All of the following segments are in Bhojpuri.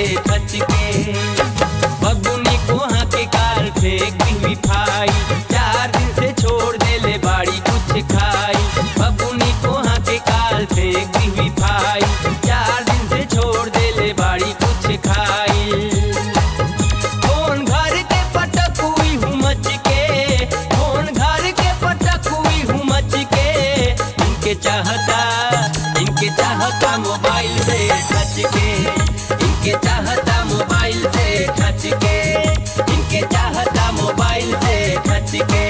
खच के बबुनी कोहा के काल फेंक दी फाई चार दिन से छोड़ देले बाड़ी कुछ खाई बबुनी कोहा के काल फेंक दी फाई चार दिन से छोड़ देले बाड़ी कुछ खाई कौन घर के पटक हुई हूँ मच के कौन घर के पटक हुई हूँ मच के इनके चाहता इनके चाहता मोबाइल से टच के इनके चाहता मोबाइल से टच के इनके चाहता मोबाइल से टच के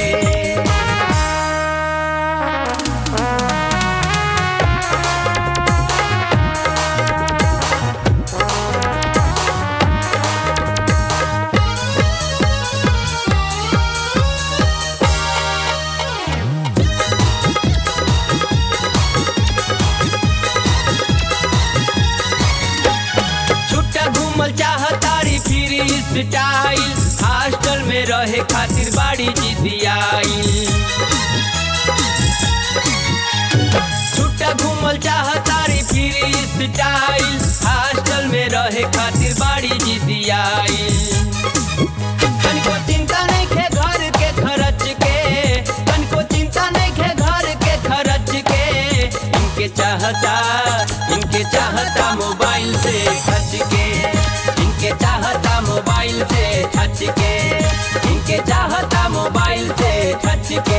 छुट्टा घूमल चाहतारी फिर स्टाइल हॉस्टल में रहे खातिर बाड़ी जिदियाई छुट्टा घूमल चाहतारी फिर स्टाइल हॉस्टल में रहे खातिर बाड़ी जिदियाई तनिको चिंता नहीं खे घर के खर्च के तनिको चिंता नहीं खे घर के खर्च के इनके चाहता इनके चाहता मोबाइल से खर्च के इनके चाहता मोबाइल से खर्च के इनके चाहता मोबाइल से खर्च के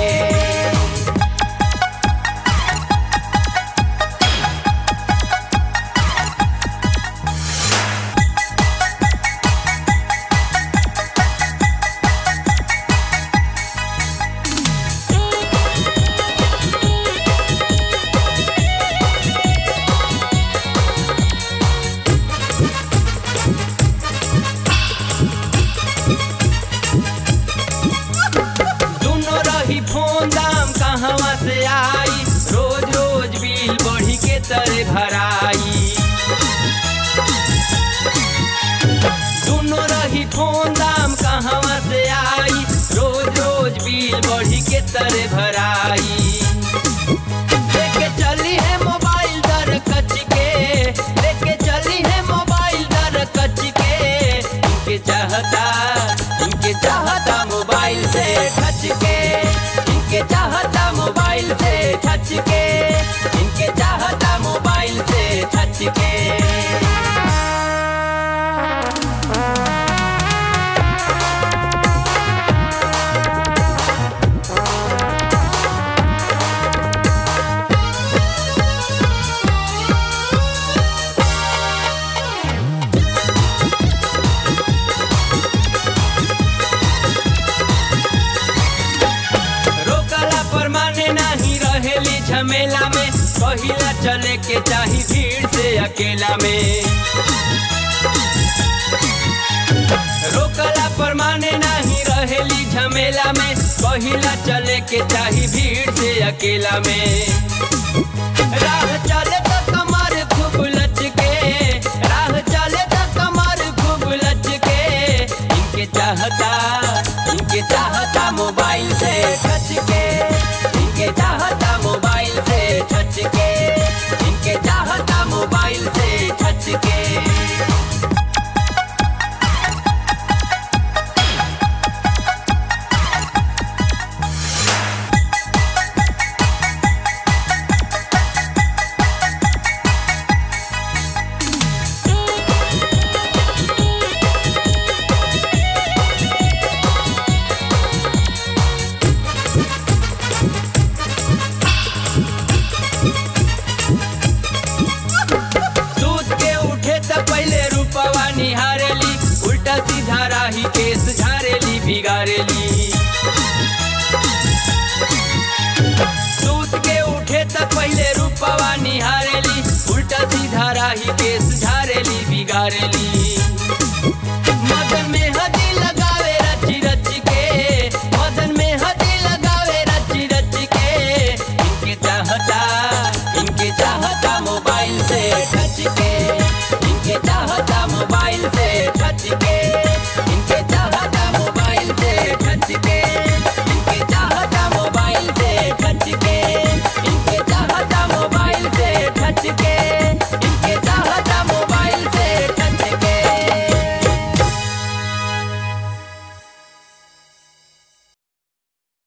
दोनों रही फोन दाम कहवा से आई रोज रोज बिल बढ़ी के तरे भराई दोनों रही फोन दाम कहवा से आई रोज रोज बिल बढ़ी के तरे भराई लेके चली है मोबाइल दर कच के लेके चली है मोबाइल दर कच के इनके चाहता इनके चाहता मोबाइल से टच के इनके चाहता मोबाइल से टच के इनके चाहता मोबाइल से टच के रोकला पर माने नहीं रहेली झमेला में पहिला चले के चाही भीड़ से अकेला में रोकला पर माने नहीं रहेली झमेला में पहिला चले के चाही भीड़ से अकेला में राह चले तो कमर खूब लचके राह चले तो कमर खूब लचके इनके चाहता इनके चाहता मोबाइल से टच के इनके चाहता मोबाइल से टच के इनके चाहता मोबाइल से टच के सूत के उठे त पहले रूपवा निहारेली उल्टा सीधा राही केस झारेली बिगाड़ेली सूत के उठे त पहले रूपवा निहारेली उल्टा सीधा राही केस झारेली बिगाड़ेली